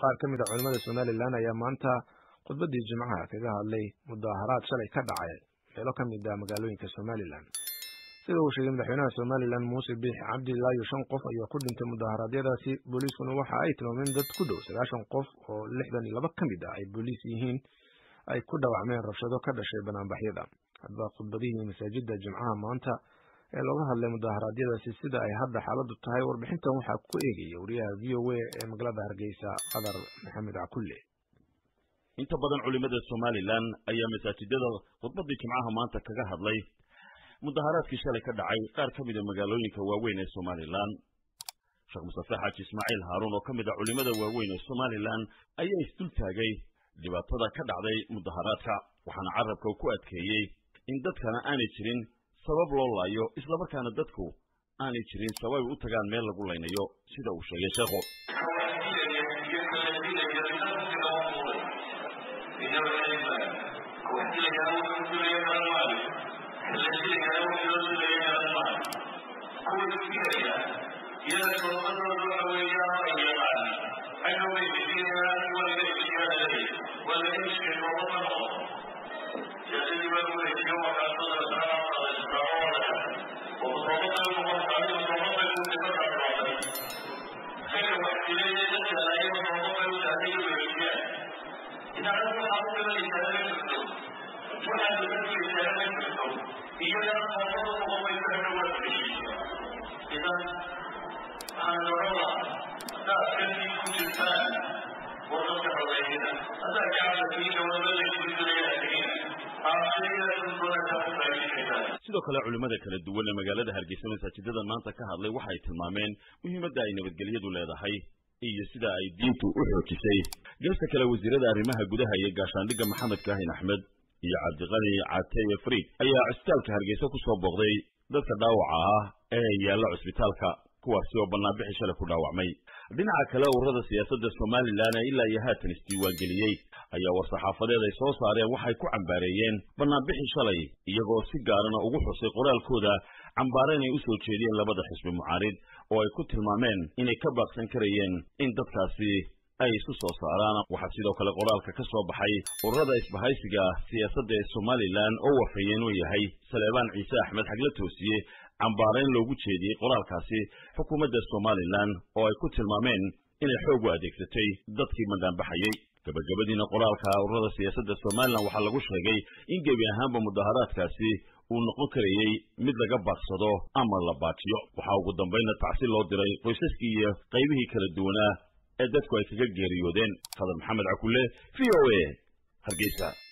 qaar ka mid a culimmada somalilan ayaa maanta khudbaddii jimcaha kaga hadlay mudaharaad shalay ka dhacay meelo ka mid ah magaalooyinka somalilan sida uu sheegay madaxweynaha somalilan muuse biix cabdi ilaa iyo shan qof ayaa ku dhintay mudaharaadyadaasi booliiskuna waxa ay tilmaameen dad ku dhow sagaashan qof oo lixdan iyo laba ka mid ah ay booliis yihiin ay ku dhaawacmeen rabshado ka dhashay banaanbaxyada hadba khudbadihii masaajida jimcaha maanta ee looga hadlay mudaharaadyadaasi sida ay hadda xaaladdu tahay warbixintan waxaa ku eegaya wariyaha v o a ee magaalada hargeysa qadar maxamed cakulle inta badan culimada somalilan ayaa masaajidada khudbadii jimcaha maanta kaga hadlay mudaharaadkii shalay ka dhacay qaar ka mida magaalooyinka waaweyn ee somalilan sheekh mustafe xaaji ismaaciil haaruun oo ka mid a culimada waaweyn ee somalilan ayaa isdul taagay dhibaatada ka dhacday mudaharaadka waxaana carabka ku adkeeyey in dadkana aanay jirin sabab loo laayo islamarkaana dadku aanay jirin sabab ay u tagaan meel lagu laynayo sida uu sheegay sheekhu sidoo kale culimmada kala duwan ee magaalada hargeysa masaajidada maanta ka hadlay waxay tilmaameen muhiimadda ay nabadgelyadu leedahay iyo sida ay diintu u xoojisay geesta kale wasiirada arrimaha gudaha iyo gaashaandhigga maxamed kaahin axmed iyo cabdiqani cateye friid ayaa cusbitaalka hargeysa ku soo booqday dadka dhaawaca ah ee yaalla cusbitaalka kuwaasi oo bannaanbixi shalay ku dhaawacmay dhinaca kale ururada siyaasadda somalilan ee ilaa iyo haatan isdiiwaangeliyey ayaa war-saxaafadeed ay soo saareen waxay ku cambaareeyeen bannaanbixi shalay iyagoo si gaarana ugu xusay qoraalkooda cambaare inay u soo jeediyeen labada xisbi mucaarid oo ay ku tilmaameen inay ka baaqsan karayeen in dadkaasi ay isu soo saaraan waxaa sidoo kale qoraalka ka soo baxay ururada isbahaysiga siyaasadda ee somalilan oo wafayeen uu yahay saleebaan ciise axmed xagla toosiye cambaarayn loogu jeediyey qoraalkaasi xukuumadda somalilan oo ay ku tilmaameen inay xoog u adeegsatay dadkii bandaanbaxayey gabagabadiina qoraalka ururada siyaasadda somalilan waxaa lagu sheegay in gebi ahaanba mudaharaadkaasi uu noqon karayey mid laga baaqsado ama la baajiyo waxaa ugu dambaynna tacsi loo diray qoysaskii iyo qaybihii kala duwanaa ee dadku ay kaga geeriyoodeen qadar maxamed cakulle v o a hargeysa